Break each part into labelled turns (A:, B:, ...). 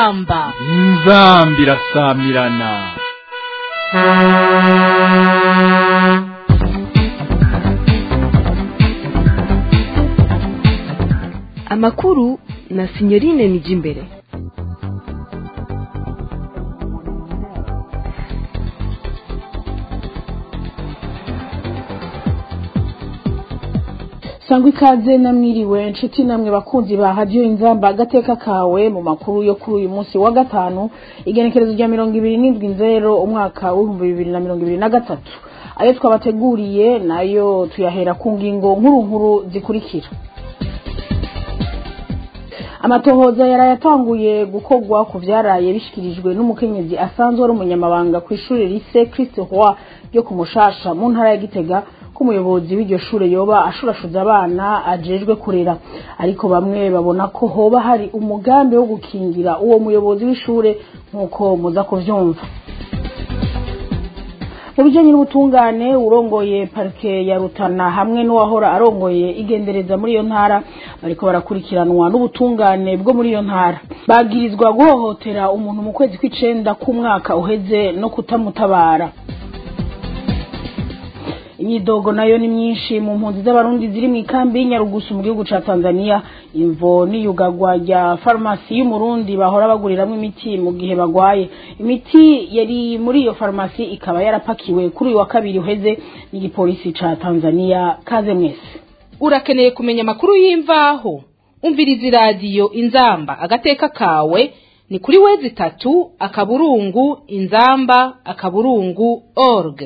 A: inzamba
B: inzambi irasamirana
C: amakuru na sinyorine nijimbere
D: sangwa ikaze namwiriwe nshuti namwe bakunzi ba hadiyo inzamba agateka kawe mu makuru yo kuri uyu munsi wa gatanu igenekerezo rya mirongo ibiri n'indwi nzero umwaka w'ibihumbi bibiri na mirongo ibiri na gatatu ayo twabateguriye nayo tuyahera ku ngingo nkuru nkuru zikurikira amatohoza yaraye atanguye gukorwa ku vyaraye bishikirijwe n'umukenyezi asanzwe ari umunyamabanga ku ishuri lise Christ Roi ryo ku Mushasha mu ntara ya Gitega ko umuyobozi w'iryo shure yoba ashurashuza abana ajejwe kurera ariko bamwe babona ko hoba hari umugambi wo gukingira uwo muyobozi w'ishure nk'uko muza kuvyumva mu bijanye n'ubutungane urongoye parike ya Rutana hamwe n'uwahora arongoye igendereza muri iyo ntara bariko barakurikiranwa n'ubutungane bwo muri iyo ntara bagirizwa guhohotera umuntu mu kwezi kw'icenda k'umwaka uheze no kutamutabara imyidogo nayo ni myinshi mu mpunzi z'abarundi ziri mu ikambi y'inyarugusu mu gihugu ca tanzania imvo n'iyugagwa rya farumasi y'umurundi bahora baguriramwo imiti mu gihe bagwaye imiti yari muri iyo farumasi ikaba yarapakiwe kuri uyu wa kabiri uheze n'igipolisi ca tanzania kaze mwese
A: urakeneye kumenya amakuru y'imvaho umviriza iradiyo inzamba agateka kawe ni kuri wezi itatu akaburungu inzamba akaburungu org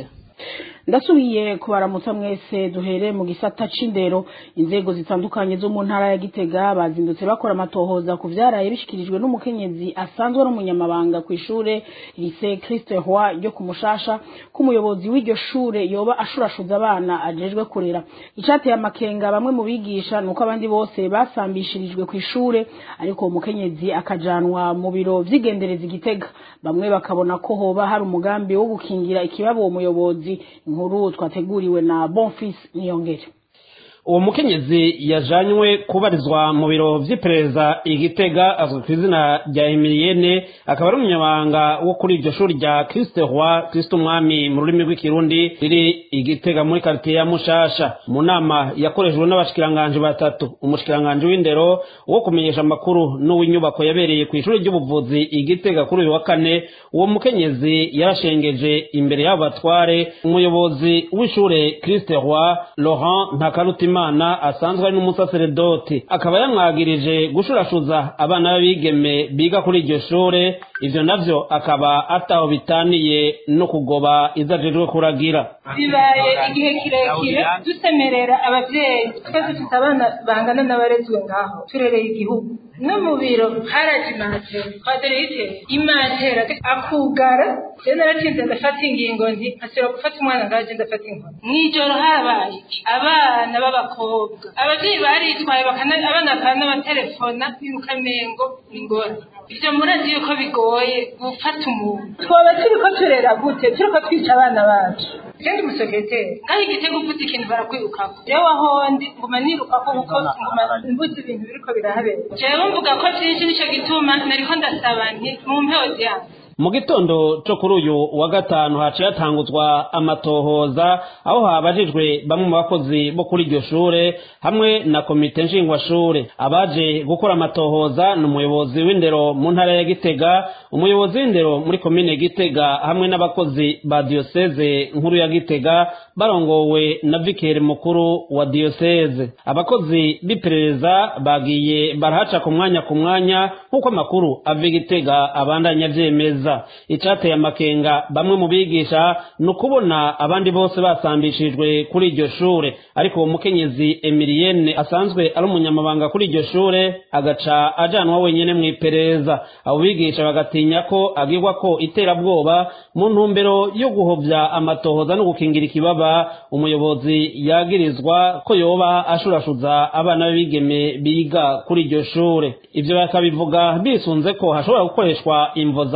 D: ndasubiye kubaramutsa mwese duhere mu gisata c'indero inzego zitandukanye zo mu ntara ya gitega bazindutse bakora amatohoza ku vyaraye bishikirijwe n'umukenyezi asanzwe ari umunyamabanga ku ishure lise Christe Roi ryo ku Mushasha k'umuyobozi w'iryo shure yoba ashurashuza abana ajejwe kurera icateye amakenga bamwe mu bigisha nuko abandi bose basambishirijwe ku ishure ariko uwo mukenyezi akajanwa mu biro vy'igendereza igitega bamwe bakabona ko hoba hari umugambi wo gukingira ikibabo uwo muyobozi inkuru twateguriwe na Bonfils Niyongere
E: uwo mukenyezi yajanywe kubarizwa mu biro vy'iperereza igitega azwi ku izina rya emiliyene akaba ari umunyamabanga wo kuri iryo shuri rya christe roi christe umwami mu rurimi rw'ikirundi riri igitega muri karitiye ya mushasha mu nama yakoreshejwe n'abashikiranganji batatu umushikiranganji w'indero wo kumenyesha amakuru n'uw'inyubako yabereye ku ishuri ry'ubuvuzi igitega kuri uyu wa kane uwo mukenyezi yarashengeje imbere y'abo batware umuyobozi w'ishure christe roi laurent ntakarutima imana asanzwe ari n'umusaseredoti akaba yamwagirije gushurashuza abana b'abigeme biga kuri iryo shure ivyo navyo akaba ataho bitaniye no kugoba izajejwe kuragira
F: bibaye igihe kirekire dusemerera abavyeyi twese dufite abana bangana n'abarezwe ngaho turereye igihugu no mu biro haraje imatera kwaderite imatera akugara rero naratinze ndafata ingingo nti nkasubira gufata umwana ngaje ndafata inkoni mw'ijoro harabaye abana b'abakobwa abavyeyi baritwaye abana bakanabaterefona birukamengo ingora ivyo murazi yuko bigoye gufata umuntu twoba turiko turera gute turiko twica abana bacu kandi umusekreteri ngaho igitego uvuze ikintu barakwirukako jewe ahondi nguma nirukako kuko nguma mbuze ibintu biriko birahabera jewe mvuga ko vyinshi nico gituma nariko ndasaba nti mu mpeho yanyu
E: mu gitondo co kuri uyu wa gatanu haciye hatanguzwa amatohoza aho habajijwe bamwe mu bakozi bo kuri iryo shure hamwe na komite nshingwashure abaje gukora amatohoza ni umuyobozi w'indero mu ntara ya gitega umuyobozi w'indero muri komine gitega hamwe n'abakozi ba diyoseze nkuru ya gitega barongowe na vikeri mukuru wa diyoseze abakozi b'iperereza bagiye barahaca ku mwanya ku mwanya nk'uko amakuru ava igitega abandanya vyemeza icateye amakenga bamwe mu bigisha ni ukubona abandi bose basambishijwe kuri iryo shure ariko uwo mukenyezi emiliyene asanzwe ari umunyamabanga kuri iryo shure agaca ajanwa wenyene mu iperereza abo bigisha bagatinya ko agirwa ko iterabwoba mu ntumbero yo guhovya amatohoza no gukingira ikibaba umuyobozi yagirizwa ko yoba ashurashuza abana b'ibigeme biga kuri iryo shure ivyo bakabivuga bisunze ko hashobora gukoreshwa imvo za politiki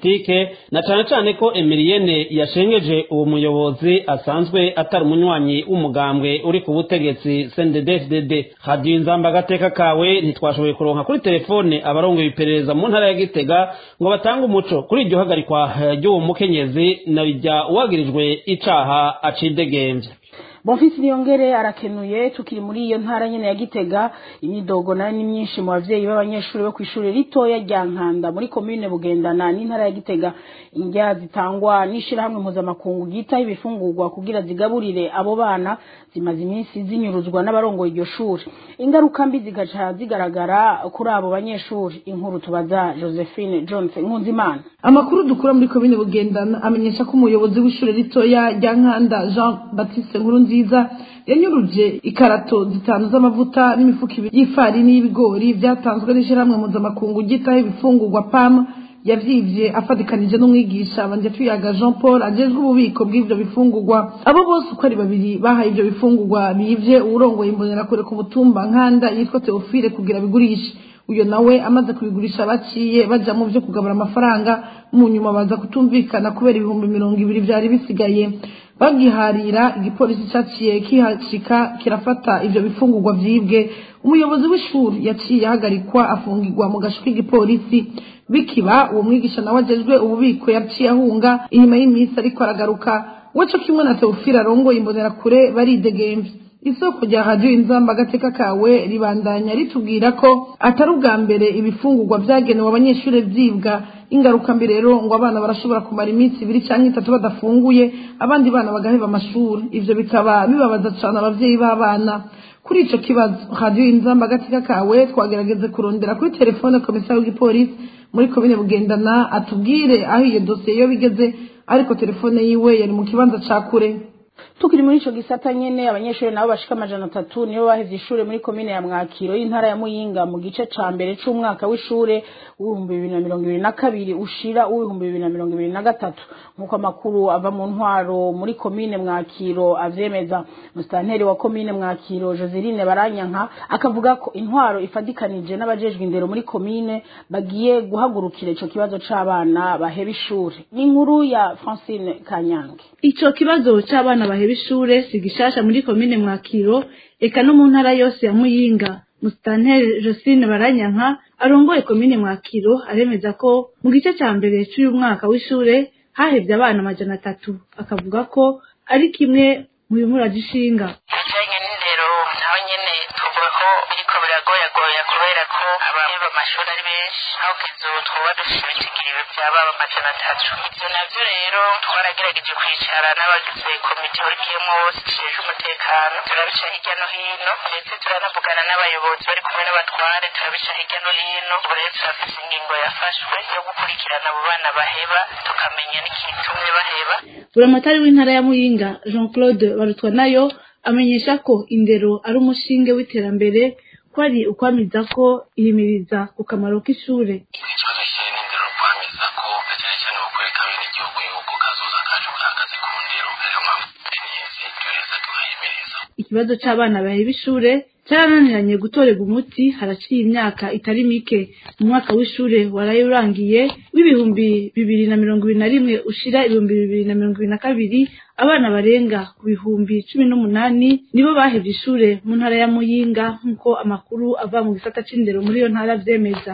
E: politike na cane cane ko Emilienne yashengeje uwo muyobozi asanzwe atari umunywanyi w'umugambwe uri ku butegetsi CNDD-FDD Radio Inzamba agateka kawe ntitwashoboye kuronka kuri telefone abarongoye iperereza mu ntara ya Gitega ngo batange umuco kuri iryo hagarikwa ry'uwo mukenyezi na rijya uwagirijwe icaha acidegemvye
D: Bonfisi Niyongere arakenuye tukiri muri iyo ntara nyene ya Gitega imidogo nayo ni myinshi mu bavyeyi b'abanyeshuri bo kwishuri ritoya rya Nkanda muri commune Bugendana n'intara ya Gitega indya zitangwa n'ishirahamwe mpuzamakungu gita ibifungurwa kugira zigaburire abo bana zimaze iminsi zinyuruzwa n'abarongoye iryo shuri ingaruka mbi zigaca zigaragara kuri abo banyeshuri inkuru tubaza Josephine Jones Nkunzimana
G: amakuru dukura muri komine bugendana amenyesha ko umuyobozi w'ishure ritoya rya nkanda jean baptiste nkuru nziza yanyuruje ikarato zitanu z'amavuta n'imifuko ibiri y'ifarini y'ibigori byatanzwe n'ishyirahamwe mpuzamakungu gitaho ibifungurwa pam yavyivye afatikanije n'umwigisha banje tuyaga jean paul ajejwe ububiko bw'ivyo bifungurwa abo bose uko ari babiri bahaye ivyo bifungurwa bivye uwurongoye imbonerakure ku mutumba nkanda yitwa teofile kugira bigurishe uyo nawe amaze kubigurisha baciye baja mu vyo kugabura amafaranga mu nyuma baza kutumvikana kubera ibihumbi mirongo ibiri vyari bisigaye bagiharira igipolisi caciye kihashika kirafata ivyo bifungurwa vyibwe umuyobozi w'ishuri yaciye ahagarikwa afungirwa mu gasho k'igipolisi bikiba uwo mwigisha nawe ajejwe ububiko yaciye ahunga inyuma y'iminsi ariko aragaruka weco kimwe na teofile arongoye imbonerakure baridegemvye isoko rya radiyo inzamba agateka kawe ribandanya ritubwira ko atari ubwa mbere ibifungurwa byagenewe abanyeshuri byibwa ingaruka mbi rero ngo abana barashobora kumara iminsi ibiri cyangwa itatu badafunguye abandi bana bagaheba amashuri ivyo bikaba bibabaza cane abavyeyi b'abana kuri ico kibazo radiyo inzamba agateka kawe twagerageze kurondera kuri telefone komisari w'igipolisi muri komine bugendana atubwire aho iyo dosiye yo bigeze ariko telefone yiwe yari mu kibanza ca kure
D: tukiri muri ico gisata nyene abanyeshuri nabo bashika amajana atatu nibo bahevye ishure muri komine ya mwakiro y'intara ya muyinga mu gice ca mbere c'umwaka w'ishure w'ibihumbi bibiri na mirongo ibiri na kabiri ushira uw'ibihumbi bibiri na mirongo ibiri na gatatu nk'uko amakuru ava mu ntwaro muri komine mwakiro avyemeza musitanteri wa komine mwakiro joseline baranyanka akavuga ko intwaro ifadikanije n'abajejwe indero muri komine bagiye guhagurukira ico kibazo c'abana baheba ishure ni inkuru ya francine kanyange
H: ico kibazo c'abana baheba ishure si gishasha muri komine mwakiro eka no mu ntara yose ya muyinga musitanteri josine baranyanka arongoye komine mwakiro aremeza ko mu gice ca mbere c'uyu mwaka w'ishure hahevye abana amajana atatu akavuga ko ari kimwe mu bimuraje ishinga
I: ibijanye n'indero naho nyene tuvuga ko biriko biragoyagoya kubera ko abaheba amashuri ari benshi aho kugeza ubu twoba dufise ibitigiriwe vy'ababa amajana atatu ivyo navyo rero twaragerageje kwicara n'abagize komite horikiyemwo bose ijejwe umutekano turabica hirya no hino ndetse turanavugana n'abayobozi bari kumwe n'abatware turabica hirya no hino ubu rero turafise ingingo yafashwe yo gukurikirana abo bana baheba tukamenya n'ikitumye baheba
H: buramatari w'intara ya muyinga jean claude barutwa nayo amenyesha ko indero ari umushinge w'iterambere ko ari ukwamiza ko ihimiriza ku kamaro k'ishure
I: ikibazo kijanye n'indero kwamiza ko na cyane cyane gukoreka bene igihugu yuko kazoza kacu gahagaze ku ndero ariyo mpamvu tenizi duheza tugahimiriza
H: ikibazo c'abana baheba ishure cyarananiranye gutorerwa umuti haraciye imyaka itari mike mu mwaka w'ishure waraye urangiye w'ibihumbi bibiri na mirongo ibiri na rimwe ushira ibihumbi bibiri na mirongo ibiri na kabiri abana barenga ku bihumbi cumi n'umunani nibo bahevye ishure mu ntara ya muyinga nk'uko amakuru ava mu gisata c'indero muri iyo ntara vyemeza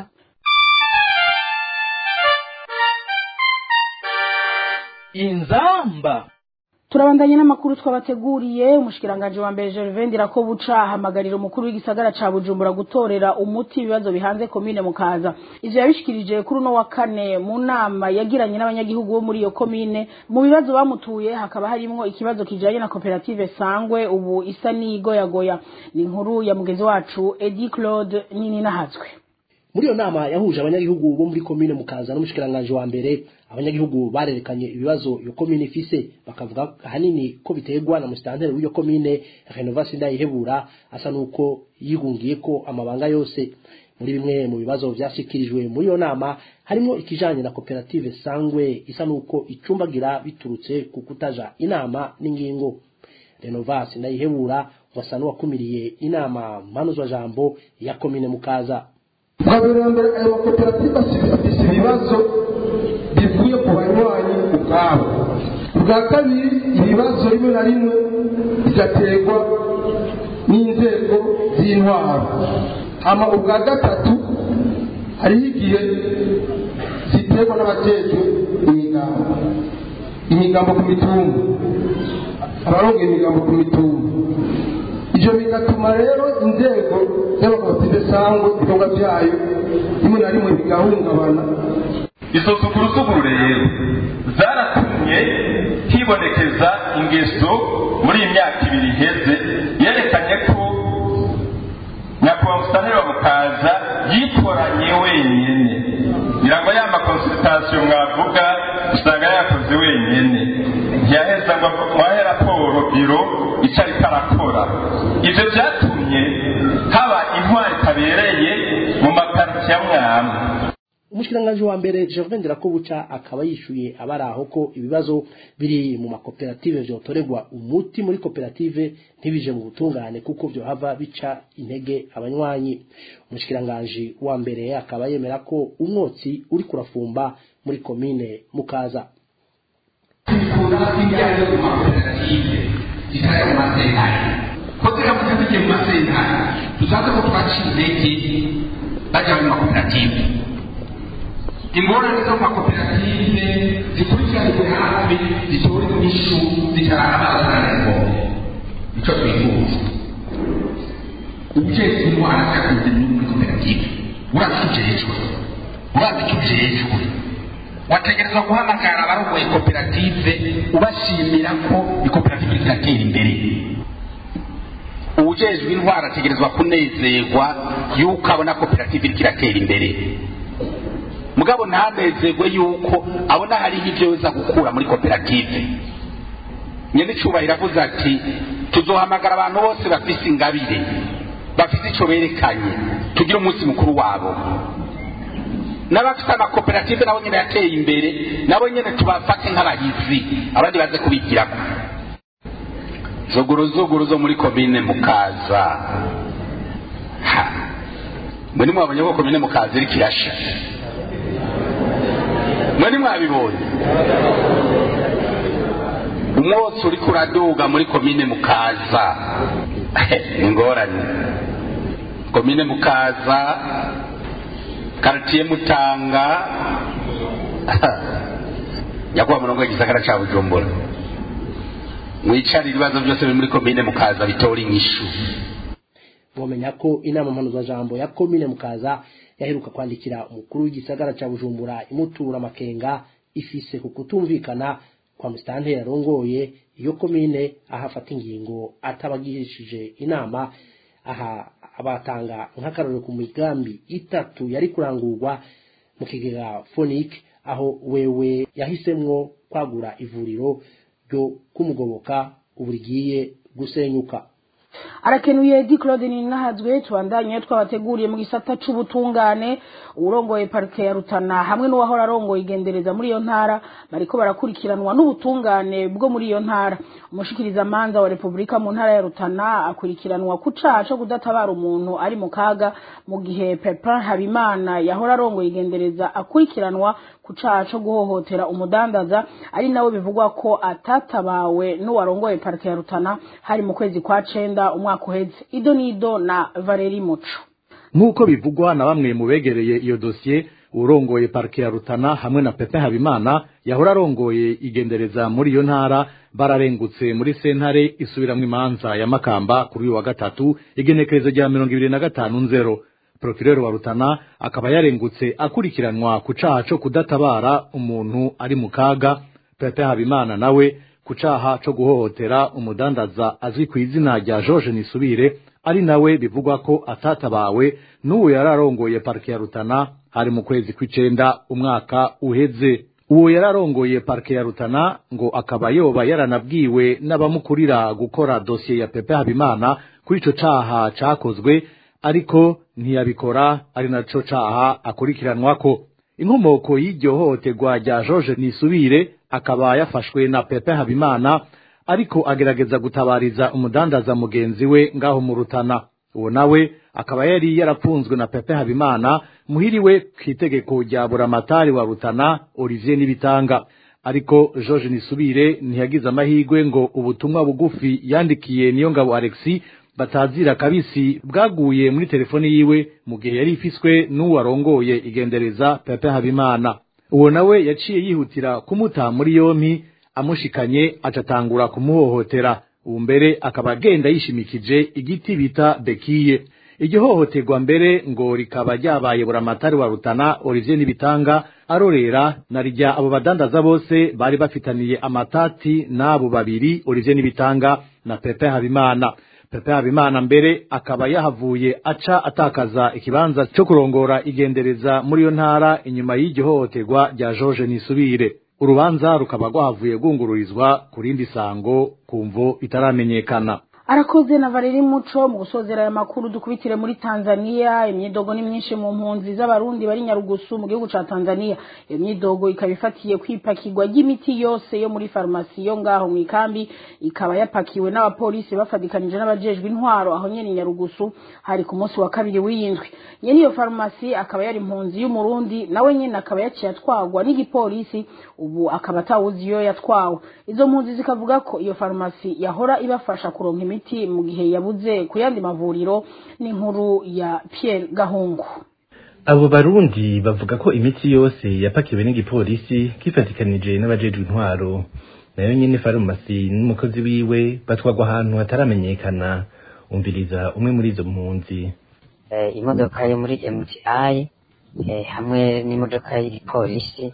B: inzamba
D: turabandanye n'amakuru twabateguriye umushikiranganje wa mbere Gervais Ndirakobuca ahamagarira umukuru w'igisagara ca Bujumbura gutorera umuti ibibazo bihanze komine mukaza ivyo yabishikirije kuri uno wa kane mu nama yagiranye n'abanyagihugu bo muri iyo komine mu bibazo bamutuye hakaba harimwo ikibazo kijanye na koperative sangwe ubu isa n'igoyagoya ni inkuru ya mugenzi wacu Eddie Claude nini nahazwe
J: muri iyo nama yahuje abanyagihugu bo muri komine mukaza n'umushikiranganje wa mbere abanyagihugu barerekanye ibibazo iyo komine ifise bakavuga ahanini ko biterwa na musitanteri w'iyo komine renovasi ndayihebura asa nuko yigungiye ko amabanga yose muri bimwe mu bibazo vyashikirijwe muri iyo nama harimo ikijanye na koperative sangwe isa nuko icumbagira biturutse ku kutaja inama n'ingingo renovasi ndayihebura wasa n'uwakumiriye inama mpanuzwa jambo ya komine mukaza
K: mbere ayo makoperative afise ibibazo bivuye zivuye ku banywanyi ubwabo ubwa kabiri ibibazo rimwe na rimwe bigaterwa n'inzego z'intwaro hama ubwa gatatu hariho igihe ziterwa n'abajejwe imigambo imigambo ku mitumba abaronga imigambo ku mitumba ivyo bigatuma rero inzego z'abakopide sangwe ibikorwa vyayo rimwe na rimwe bigahungabana
L: izo sugurusuguru rero zaratumye hibonekeza ingeso muri iyi myaka ibiri iheze yerekanye ko nyakubahwa musitanteri wa mukaza yikoranye wenyine ngira ngo ya makonsultasiyo mwavuga usanga yakoze wenyine ntiyaheza ngo mwahe raporo biro icyo ariko arakora ibyo byatumye haba intwari itabereye mu makaritsiye amwamwe
J: umushikiranganji wa mbere Gervin Ndirakobuca akaba yishuye abari aho ko ibibazo biri mu makoperative vyotorerwa umuti muri koperative ntibije mu butungane kuko vyohava bica intege abanywanyi umushikiranganji wa mbere akaba yemera ko umwotsi uri kurafumba muri komine mukaza
M: tukura ibyaje mu makoperative zitari mu masentare ko ziramuze zigiye mu masentare tuzaze ko twaciye intege bajya mu makoperative ingorane zo mu makoperative zikurikiranirwe hafi zitore inyishu zitarara abazanarengombe nicyo twifuza ujejwe indwara zakunze muri koperative urazi icyo ujejwe urazi icyo ujejwe wategerezwa guhamagara abarongoye koperative ubashimira ko ikoperative iratera imbere uwujejwe intwara ategerezwa kunezerwa yuko abona koperative iriko iratera imbere mugabo ntanezerwe yuko abona hariho ibyo yoza gukura muri koperative nyenicubahiro avuze ati tuzohamagara abantu bose bafise ingabire bafise ico berekanye tugire umunsi mukuru wabo n'abafite amakoperative nabo nyine yateye imbere nabo nyine tubafate nk'abahizi abandi baze kubigirako zuguru zuguru zo muri komine mukaza ha mwe nimwabonye ko komine mukaza iriko irasha mwe nimwabibonye umwotsi uriko uraduga muri komine mukaza ingorane komine mukaza karitiye mutanga nyakuba murongo w'igisagara ca bujumbura mwicarire ibibazo byose biri muri komine mukaza bitora inyishu
J: bomenya ko inama mpanuzajambo ya komine mukaza yaheruka kwandikira umukuru w'igisagara ca bujumbura imutura amakenga ifise ku kutumvikana kwa musitanteri yarongoye iyo komine aho afata ingingo atabagishije inama aha abatanga nk'akarorero ku migambi itatu yari kurangurwa mu kigega fonike aho wewe yahisemwo kwagura ivuriro ryo kumugoboka ubu rigiye gusenyuka
D: arakenuye di claude ninahazwe tubandanye twabateguriye mu gisata c'ubutungane urongoye parike ya rutana hamwe n'uwahora arongoye igendereza muri iyo ntara bariko barakurikiranwa n'ubutungane bwo muri iyo ntara umushikirizamanza wa repubulika mu ntara ya rutana akurikiranwa ku caha co kudatabara umuntu ari mu kaga mu gihe pepin habimana yahora arongoye igendereza akurikiranwa ku caha co guhohotera umudandaza ari nawe bivugwa ko atatabawe n'uwarongoye parike ya rutana hari mu kwezi kwa cenda umwaka uheze ido nido na valeri muco
N: nk'uko bivugwa na bamwe mu begereye iyo dosiye urongoye parike ya rutana hamwe na pepe habimana yahora arongoye igendereza muri iyo ntara bararengutse muri sentare isubiramwo imanza ya makamba kuri uyu wa gatatu igenekerezo rya mirongo ibiri na gatanu nzero prokireri wa rutana akaba yarengutse akurikiranwa ku caha co kudatabara umuntu ari mu kaga pepe habimana nawe ku caha co guhohotera umudandaza azwi ku izina rya george nisubire ari nawe bivugwa ko atatabawe n'uwo yari arongoye parike ya rutana hari mu kwezi kw'icenda umwaka uheze uwo yari arongoye parike ya rutana ngo akaba yoba yaranabwiwe n'abamukurira gukora dosiye ya pepe habimana kuri ico caha cakozwe ariko ntiyabikora ari naco caha akurikiranwako inkomoko y'iryo hohoterwa rya george nisubire akaba yafashwe na pepe habimana ariko agerageza gutabariza umudandaza mugenzi we ngaho mu rutana uwo nawe akaba yari yarapfunzwe na pepe habimana muhiriwe ku itegeko rya buramatari wa rutana olivier n'ibitanga ariko george nisubire ntiyagize amahirwe ngo ubutumwa bugufi yandikiye niyo ngabo alexi batazira kabisi bwaguye muri telefoni yiwe mu gihe yari ifiswe n'uwarongoye igendereza pepe habimana uwo nawe yaciye yihutira kumuta muri yompi amushikanye acatangura kumuhohotera ubu mbere akaba agenda yishimikije igiti bita bekiye iryo hohoterwa mbere ngo rikaba ryabaye buramatari wa rutana olivier n'ibitanga arorera na rya abo badandaza bose bari bafitaniye amatati n'abo babiri olivier n'ibitanga na pepe habimana pepe habimana mbere akaba yahavuye aca atakaza ikibanza cyo kurongora igendereza muri iyo ntara inyuma y'iryo hohoterwa rya george nisubire urubanza rukaba rwahavuye rwungururizwa ku rindi sango ku mvo itaramenyekana
D: arakoze na Valeri Muco mu gusozera aya makuru dukubitire muri Tanzania imyidogo ni myinshi mu mpunzi z'abarundi bari Nyarugusu mu gihugu ca Tanzania iyo myidogo ikaba ifatiye kwipakirwa ry'imiti yose yo muri farumasi yo ngaho mu ikambi ikaba yapakiwe n'abapolisi bafadikanije n'abajejwe intwaro aho nyene Nyarugusu hari ku munsi wa kabiri w'iyindwi nyene iyo farumasi akaba yari impunzi y'umurundi nawe nyene akaba yaciye atwagwa n'igipolisi ubu akaba atawuzi iyo yatwawe izo mpunzi zikavuga ko iyo farumasi yahora ibafasha kuronka imiti mu gihe yabuze ku yandi mavuriro n'inkuru ya Pierre Gahungu
O: abo barundi bavuga ko imiti yose yapakiwe n'igipolisi kifatikanije n'abajejwe intwaro nayo nyene farumasi n'umukozi wiwe batwagwa ahantu hataramenyekana umviriza umwe muri izo mpunzi
P: imodoka yo muri MTI hamwe n'imodoka y'igipolisi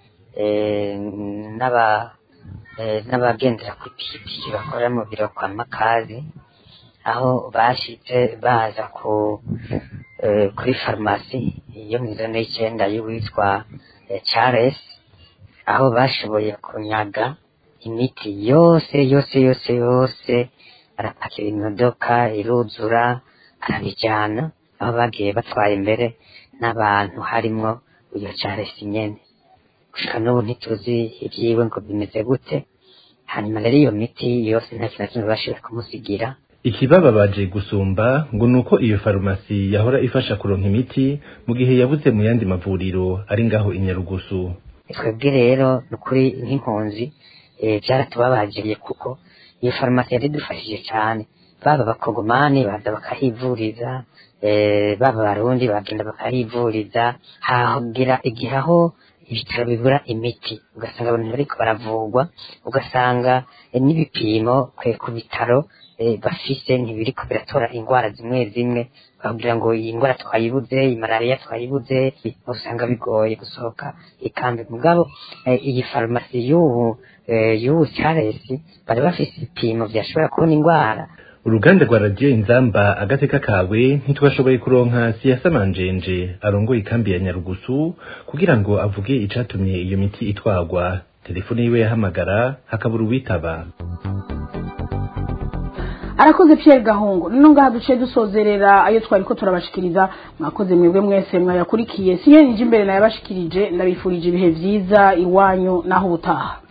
P: n'aba n'abagendera ku ipikipiki bakora mu biro kwa makazi aho bashitse baza ku kuri farumasi yo mu ijana y'icyenda y'uwitwa Charles aho bashoboye kunyaga imiti yose yose yose yose arapakira imodoka iruzura arabijyana aho bagiye batwaye imbere n'abantu harimwo uyo Charles nyene gushika n'ubu ntituzi ibyiwe ngo bimeze gute hanyuma rero iyo miti yose nta kintu na kimwe bashoboye kumusigira
O: ikibababaje gusumba ngo ni uko iyo farumasi yahora ifasha kuronka imiti mu gihe yabuze mu yandi mavuriro ari ngaho i nyarugusu
P: twebwe rero ni ukuri nk'impunzi byaratubabagiye kuko iyo farumasi yari idufashije cyane baba abakogomani baza bakahivuriza baba abarundi bagenda bakahivuriza hagira igihe aho ibitaro bibura imiti ugasanga abantu bariko baravurwa ugasanga n'ibipimo ku bitaro bafise ntibiriko biratora indwara zimwe zimwe bakugira ngo iyi ndwara twayibuze iyi malariya twayibuze usanga bigoye gusohoka ikambi mugabo iyi farumasi y'ubu y'ubu caresi bari bafise ibipimo vyashobora kubona indwara
O: uruganda rwa radiyo inzamba agateka kawe ntitwashoboye kuronka siyasa manjenje arongoye ikambi ya nyarugusu kugira ngo avuge icatumye iyo miti itwagwa telefone yiwe yahamagara hakabura uwitaba
D: arakoze Pierre Gahungu nino ngaha duce dusozerera ayo twari ko turabashikiriza mwakoze mwebwe mwese mwayakurikiye siye nje imbere nayabashikirije ndabifurije ibihe vyiza iwanyu naho ubutaha